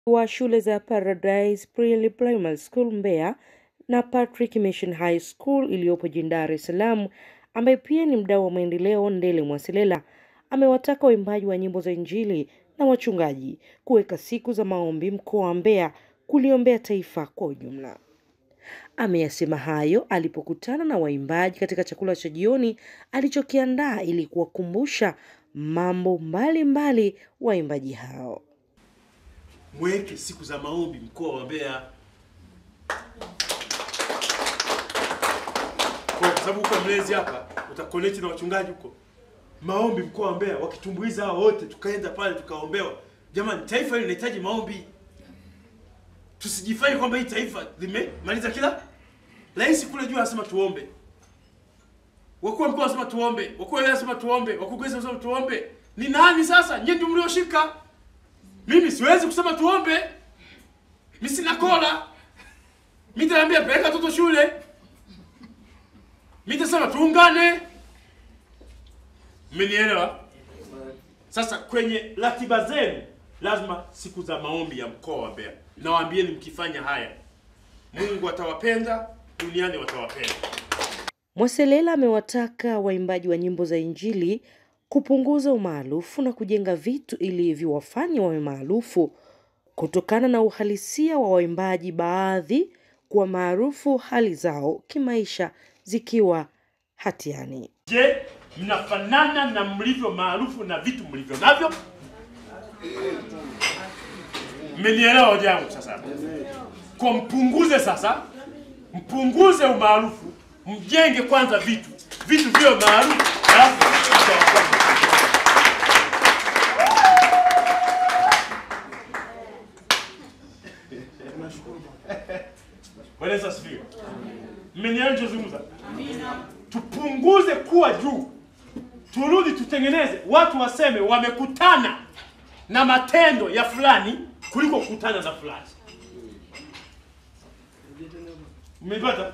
wa shule za Paradise Pre Primary School Mbeya na Patrick Mission High School iliyopo jijini Dar es Salaam, ambaye pia ni mdau wa maendeleo Ndele Mwasilela, amewataka waimbaji wa nyimbo za Injili na wachungaji kuweka siku za maombi mkoa wa Mbeya kuliombea taifa kwa ujumla. Ameyasema hayo alipokutana na waimbaji katika chakula cha jioni alichokiandaa ili kuwakumbusha mambo mbalimbali waimbaji hao. mweke siku za maombi mkoa wa Mbeya, kwa kwa sababu huko mlezi hapa utakoneti na wachungaji huko maombi mkoa wa Mbeya, wakitumbuiza hao wote, tukaenda pale tukaombewa. Jamani, taifa hili linahitaji maombi. Tusijifanye kwamba hii taifa limemaliza kila rais kule juu anasema tuombe, wakuu wa mkoa wanasema tuombe, wakuu wa wilaya wanasema tuombe, wakurugenzi wanasema tuombe. Ni nani sasa? Nyinyi ndio mlioshika mimi siwezi kusema tuombe, mi sina kola. Mi nitaambia peleka watoto shule, mi nitasema tuungane. Mmenielewa? Sasa kwenye ratiba zenu lazima siku za maombi ya mkoa wa Mbeya, nawaambieni, mkifanya haya Mungu atawapenda, duniani watawapenda. Mwaselela amewataka waimbaji wa nyimbo za Injili kupunguza umaarufu na kujenga vitu ili viwafanye wawe maarufu kutokana na uhalisia wa waimbaji baadhi kuwa maarufu hali zao kimaisha zikiwa hatiani. Je, mnafanana na mlivyo maarufu na vitu mlivyo navyo? Mmenielewa hoja yangu sasa? Kwa mpunguze sasa, mpunguze umaarufu, mjenge kwanza vitu, vitu vyo maarufu, alafu mtawafuata. Bwana Yesu asifiwe. Mmenielewa nilichozungumza? tupunguze kuwa juu, turudi tutengeneze, watu waseme wamekutana na matendo ya fulani kuliko kukutana na fulani. Umepata?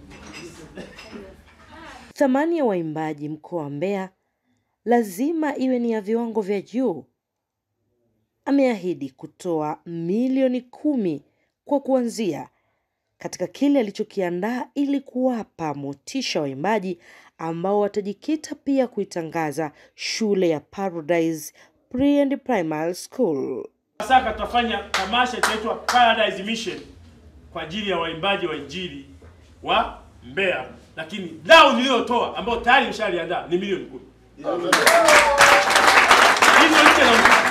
Thamani ya waimbaji mkoa wa Mbeya lazima iwe ni ya viwango vya juu. Ameahidi kutoa milioni kumi kwa kuanzia katika kile alichokiandaa ili kuwapa motisha waimbaji ambao watajikita pia kuitangaza shule ya Paradise Pre and Primary School. Sasa tutafanya tamasha itaitwa Paradise Mission kwa ajili ya waimbaji wa injili wa Mbeya, lakini dau niliyotoa ambayo tayari mshaliandaa ni milioni kumi. Hivyo nje na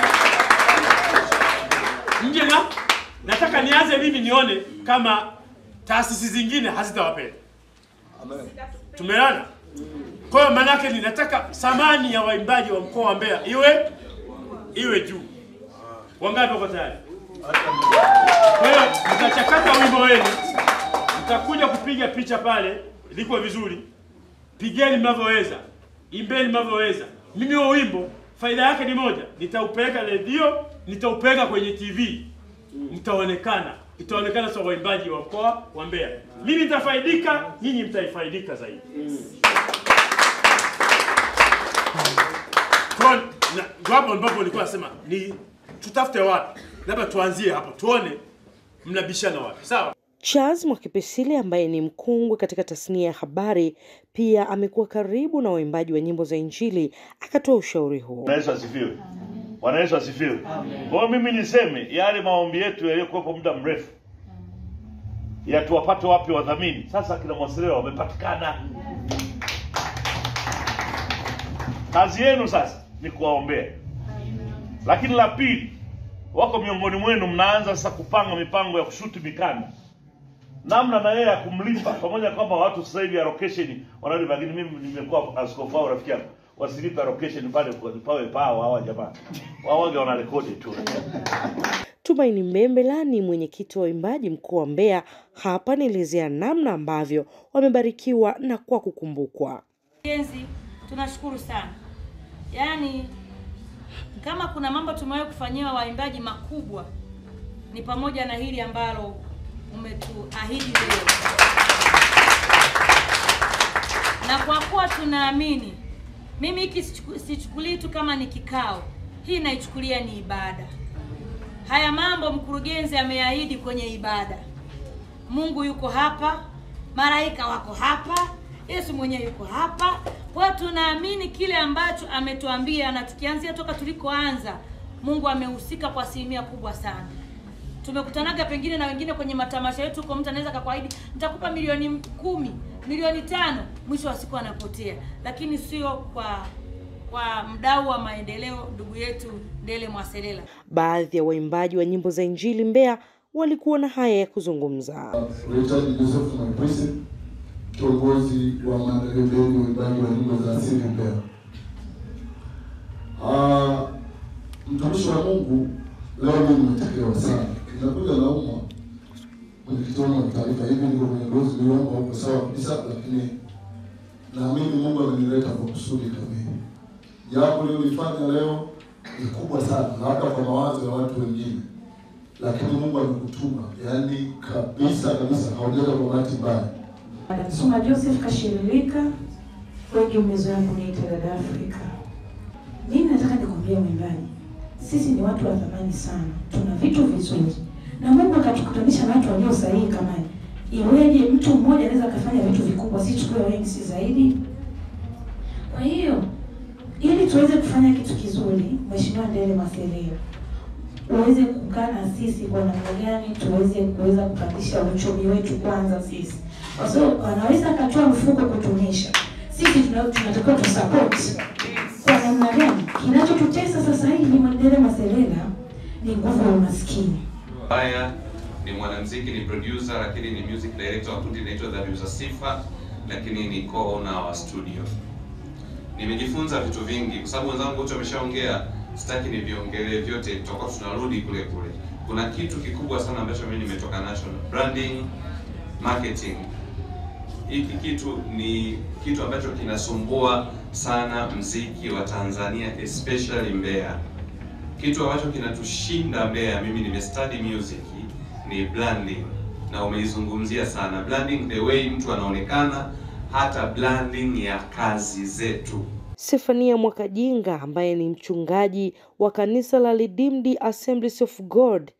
nje na nataka nianze mimi nione kama taasisi zingine hazitawapenda. Tumeona? Kwa hiyo maana yake ni nataka thamani ya waimbaji wa mkoa wa Mbeya iwe iwe juu. Wangapi wako tayari? Kwa hiyo mtachakata wimbo wenu, mtakuja kupiga picha pale, liko vizuri. Pigeni mnavyoweza, imbeni mnavyoweza. Mimi huo wimbo faida yake ni moja, nitaupeleka redio, nitaupeleka kwenye TV, mtaonekana, itaonekana sasa waimbaji wa mkoa wa Mbeya. Mimi nitafaidika, nyinyi mtaifaidika zaidi. Kwa na- ndio hapo ambapo nilikuwa nasema ni tutafute wapi, labda tuanzie hapo tuone mnabishana wapi, sawa? Charles Mwakipesile ambaye ni mkongwe katika tasnia ya habari pia amekuwa karibu na waimbaji wa nyimbo za Injili akatoa ushauri huo. Bwana Yesu asifiwe. Bwana Yesu asifiwe. Kwa hiyo mimi niseme yale maombi yetu yaliyokuwepo muda mrefu ya tuwapate wapi wadhamini. Sasa kina Mwasileo wamepatikana. Kazi yenu sasa ni kuwaombea. Lakini la pili, wako miongoni mwenu mnaanza sasa kupanga mipango ya kushuti mikanda namna na yeye ya kumlipa, pamoja na kwamba watu sasa hivi allocation wanalipa, lakini mimi nimekuwa askofu wao rafiki yangu, wasilipe allocation pale kwa- pawe pao hawa jamaa wao wage wana rekodi tu. Tumaini Mbembela ni mwenyekiti wa waimbaji mkoa wa Mbeya. Hapa anaelezea namna ambavyo wamebarikiwa na kwa kukumbukwa. Jenzi, tunashukuru sana. Yaani kama kuna mambo tumewahi kufanyiwa waimbaji makubwa ni pamoja na hili ambalo umetuahidi leo, na kwa kuwa tunaamini, mimi hiki sichuku- sichukulii tu kama ni kikao, hii naichukulia ni ibada. haya mambo mkurugenzi ameahidi kwenye ibada. Mungu yuko hapa, malaika wako hapa, Yesu mwenyewe yuko hapa. Kwa hiyo tunaamini kile ambacho ametuambia, na tukianzia toka tulikoanza, Mungu amehusika kwa asilimia kubwa sana. Tumekutanaga pengine na wengine kwenye matamasha yetu, kwa mtu anaweza akakuahidi nitakupa milioni kumi, milioni tano, mwisho wa siku anapotea, lakini sio kwa kwa mdau wa maendeleo ndugu yetu Ndele Mwaselela. Baadhi ya waimbaji wa nyimbo za Injili Mbeya walikuwa na haya ya kuzungumza. Richard Joseph Mwaipwisi, kiongozi wa maendeleo bendi uimbaji wa nyimbo za asili Mbeya. Ah, mtumishi wa Mungu, leo mimi nimetekewa sana, inakuja naumwa mwenyekiti wangu wa taarifa hivi, niko kwenye dozi wangu huko sawa kabisa, lakini naamini Mungu amenileta kwa kusudi kamili. Jambo lilolifanya leo ni kubwa sana, labda kwa mawazo ya watu wengine lakini Mungu amekutuma, yaani kabisa kabisa, haujaja kwa bahati mbaya. Soma Joseph Kashirilika, wengi umezoea kuniita dada Afrika. Mimi nataka nikwambie mwimbaji, sisi ni watu wa thamani sana, tuna vitu vizuri na Mungu akatukutanisha na watu walio sahihi kama iweje mtu mmoja anaweza akafanya vitu vikubwa, si tukiwa wengi, si zaidi? Kwa hiyo ili tuweze kufanya kitu kizuri, Mheshimiwa Ndele Maseleo uweze kukaa na sisi kwa namna gani tuweze kuweza kupandisha uchumi wetu kwanza sisi, kwa sababu wanaweza akatoa mfuko kutunisha sisi, tuna- tunatakiwa tusupport kwa namna gani. Kinachotutesa sasa hivi Ndele Maselela ni nguvu ya umaskini. Haya ni mwanamuziki, ni producer, lakini ni music director wa kundi linaitwa Dhabihu za Sifa, lakini ni co-owner wa studio. Nimejifunza vitu vingi kwa sababu wenzangu wote wameshaongea, sitaki niviongelee vyote, tutakuwa tunarudi kule kule. Kuna kitu kikubwa sana ambacho mimi nimetoka nacho, branding, marketing. Hiki kitu ni kitu ambacho kinasumbua sana mziki wa Tanzania especially Mbeya kitu ambacho kinatushinda Mbeya, mimi nimestudy music, ni branding na umeizungumzia sana branding, the way mtu anaonekana, hata branding ya kazi zetu. Sefania Mwakajinga ambaye ni mchungaji wa kanisa la Redeemed Assemblies of God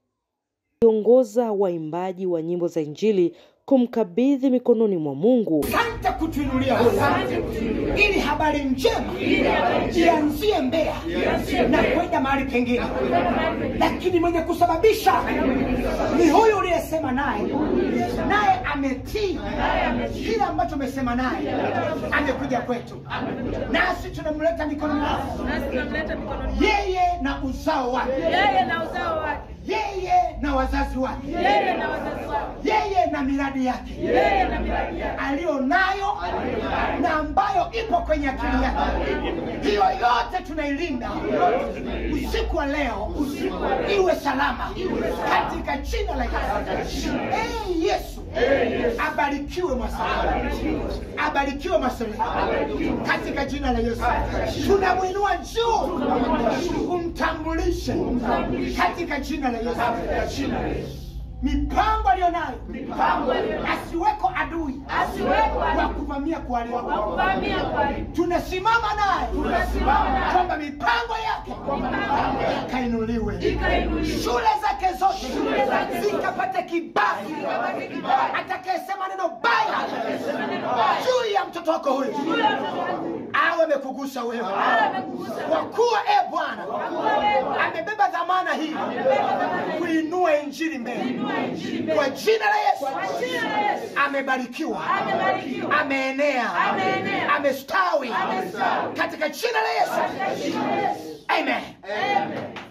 kiongoza waimbaji wa nyimbo za Injili kumkabidhi mikononi mwa Mungu. Asante kutuinulia huyu ili habari njema ianzie Mbeya na kwenda mahali pengine, lakini mwenye kusababisha ni huyu uliyesema naye, naye ametii kile ambacho umesema naye, amekuja kwetu, nasi tunamleta mikononi mwako, yeye na uzao wake, Yeye na uzao wake, yeye na wazazi wake, yeye na wazazi wake, yeye na miradi yake yeye na miradi yake. aliyo nayo na ambayo ipo kwenye akili yake. Hiyo yote tunailinda usiku wa leo, iwe salama katika jina la Yesu. Ee Yesu, abarikiwe Mwasalama, abarikiwe Mwasalama katika jina la Yesu. Tunamwinua juu, umtambulishe katika jina la Yesu mipango aliyonayo asiweko adui wa kuvamia kuharibu. Tunasimama naye kwamba mipango yake ikainuliwe, shule zake zote zikapate kibali. Atakayesema neno baya juu ya mtoto wako huyu awe amekugusa wewe, kwa kuwa e Bwana amebeba dhamana hii kuinua injili mbele kwa jina la Yesu. Amebarikiwa, ameenea, amestawi katika jina la Yesu. Amen.